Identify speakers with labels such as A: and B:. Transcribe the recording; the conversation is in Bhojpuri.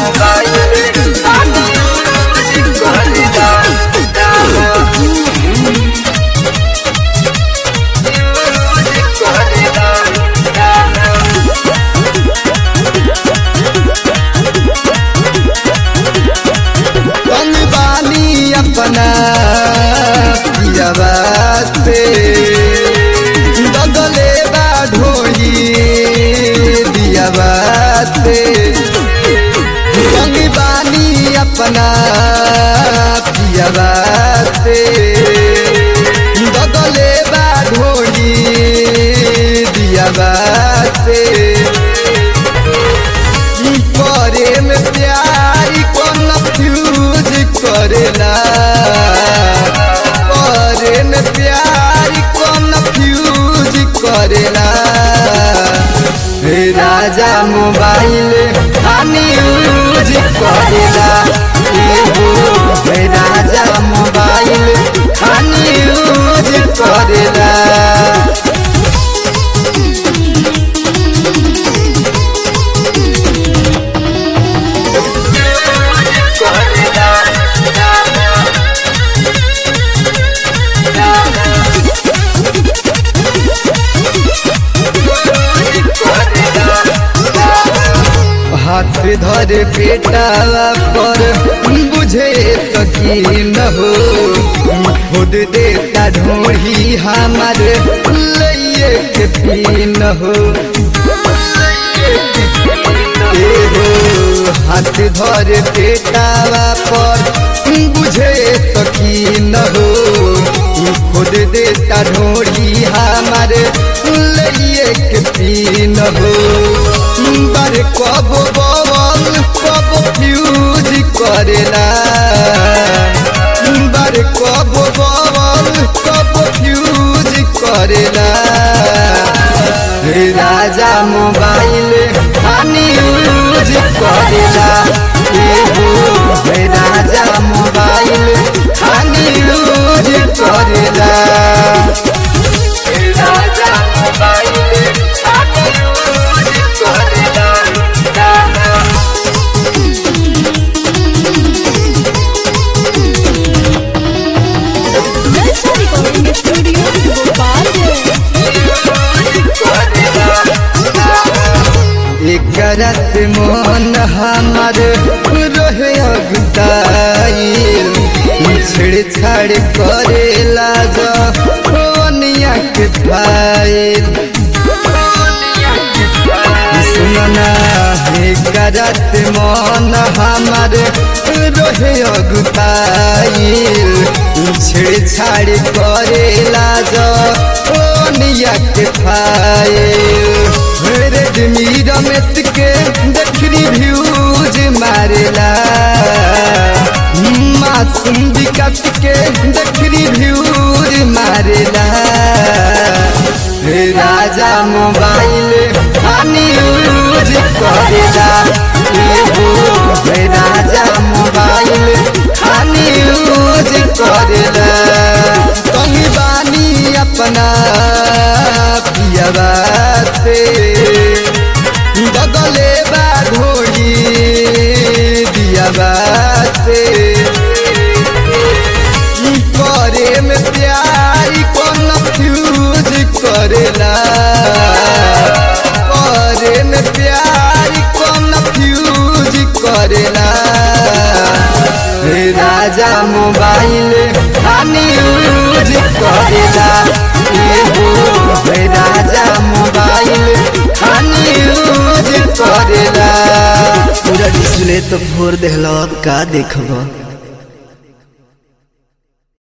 A: मोबाइल खानी यूज करेला यूज करेला
B: कौन बानी अपना पियावा से दगले बा ढोई दियावा से कौन बानी अपना पियावा से दगले बा ढोई दियावा से करे में प्यार कन्फ्यूज करेला करे में प्यार कन्फ्यूज करेला हे राजा मोबाइल हानि यूज करेला एगो हे राजा मोबाइल हानि यूज करेला हाथ धर बेटा पर बुझे सकी न हो खुद देता ढोढ़ी हमार लइए के पी न हो ए हो हाथ धर बेटा पर बुझे सकी न हो खुद देता ढोढ़ी हमार लइए के पी न हो बर कब बवल कब फ्यूज करेला बर कब बवल कब फ्यूज करेला हे राजा मोबाइल हानि यूज करेला एगो हे राजा मोबाइल हानि यूज करेला
A: राजा मोबाइल खानी यूज करेला
C: Lalsa Recording Studio, Gopalganj.
B: एकरा से मन हमार रहे अगुदाइल छेड़छाड़ करेला जनिया के फाइल सुनना एकरा से मन हमार रहे अगुदाइल छेड़छाड़ करेला जनिया के फाइल रेडमी रमेश के देखनी व्यूज मारेला मासूम विकास के देखनी व्यूज मारेला हे राजा मोबाइल हानि यूज करेला एगो हे राजा मोबाइल हानि यूज करेला कहीं बानी अपना पियावा से दगले बा ढोली दियावा से करे में प्यार कन्फ्यूज करेला करे में प्यार कन्फ्यूज करेला हे राजा मोबाइल हानि यूज करेला एगो हे राजा मोबाइल हानि यूज करेला
D: पूरा डिस्प्ले तो फोड़ देहला अब का देखब